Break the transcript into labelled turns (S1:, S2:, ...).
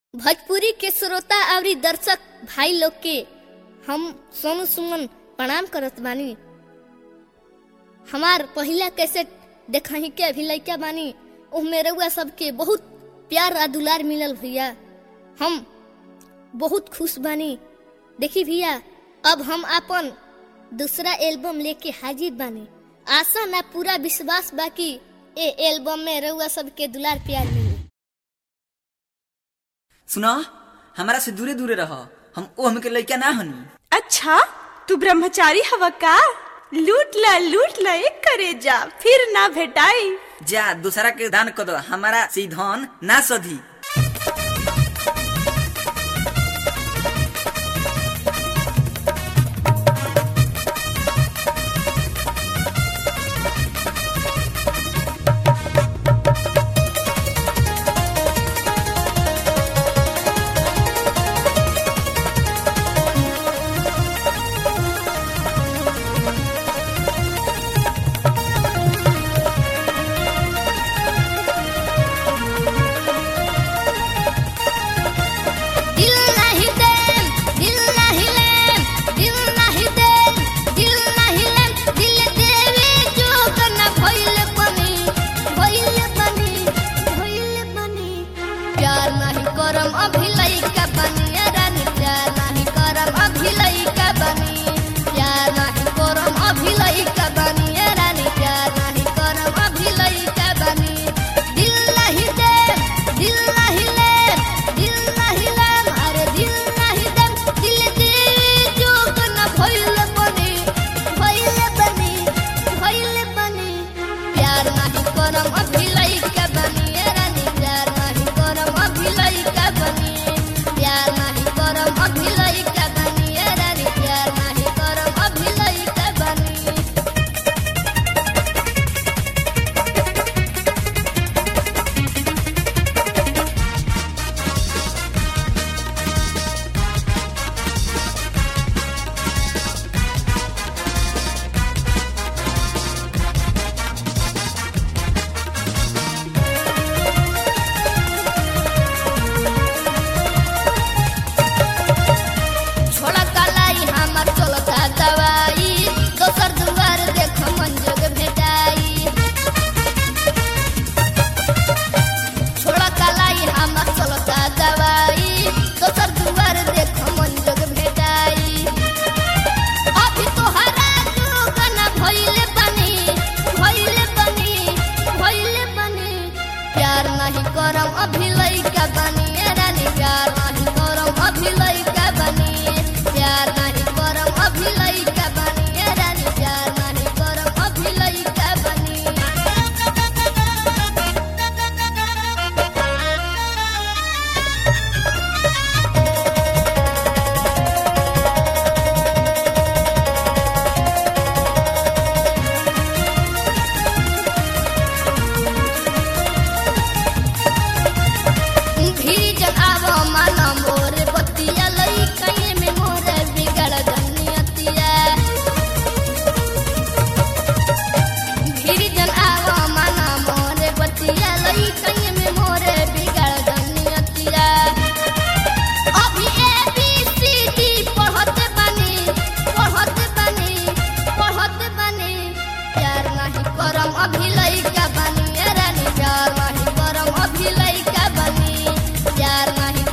S1: भोजपुरी के श्रोता अवरी दर्शक भाई लोग के हम सोनू सुमन प्रणाम करत बानी हमार पहिला कैसेट देखही के अभी लइका बानी उहमे रउआ सबके बहुत प्यार आ दुलार मिलल भैया हम बहुत खुश बानी देखी भैया अब हम अपन दूसरा एल्बम लेके हाजिर बानी आशा ना पूरा विश्वास बाकी ए एल्बम में रउआ सबके दुलार प्यार मिली
S2: सुना हमारा से दूरे दूरे रह हम ओ हमके लइका ना हनी
S3: अच्छा तू ब्रह्मचारी हवा का लूट ला लूट ला एक करे जा फिर ना भेटाई
S2: जा दूसरा के दान कर दो हमारा से ई धन ना सधी
S1: दिल नहीं देम दिल नहीं लेम दिल नहीं देम दिल नहीं लेम दिल देवे जो कना भइल बनी भइल बनी भइल बनी प्यार नहीं करम अभी लइका बनी रानी प्यार नहीं करम अभी लइका बनी प्यार नहीं करम अभी लइका बनी रानी प्यार नहीं करम अभी लइका बनी दिल नहीं देम दिल नहीं लेम दिल नहीं लेम अरे दिल नहीं देम दिल दे जो कना भइल बनी भइल बनी भइल बनी प्यार नहीं करम अभी लइका बनी रानी प्यार नहीं करम अभी लइका बनी प्यार नहीं करम अभी लइका बनी रानी प्यार नहीं करम अभी लइका बनी छोड़ा कलाई हमर चलता दवाई दोसर दुआर देख मंजग भेटाई छोड़ा कलाई हमर चलता दवाई दोसर दुआर देख मंजग भेटाई अभी तोहरा जोगना भइले बनी भइले बनी भइले बनी प्यार नहीं करम अभी लइका बनी ए रानी प्यार नहीं करम अभी लइका बनी प्यार नहीं करम अभी लइका बनी ए रानी प्यार नहीं करम अभी लइका बनी भीजन आवो मन मोर बतिया लई कहीं में मोर बिगड़ जनियतिया भीजन आवो मन मोर बतिया लई कहीं में मोर बिगड़ जनियतिया अभी ए बी सी डी पढ़त बनी पढ़त बनी पढ़त बनी प्यार नहीं करम अभी लइका बनी ए रानी प्यार नहीं करम अभी लइका बनी प्यार नहीं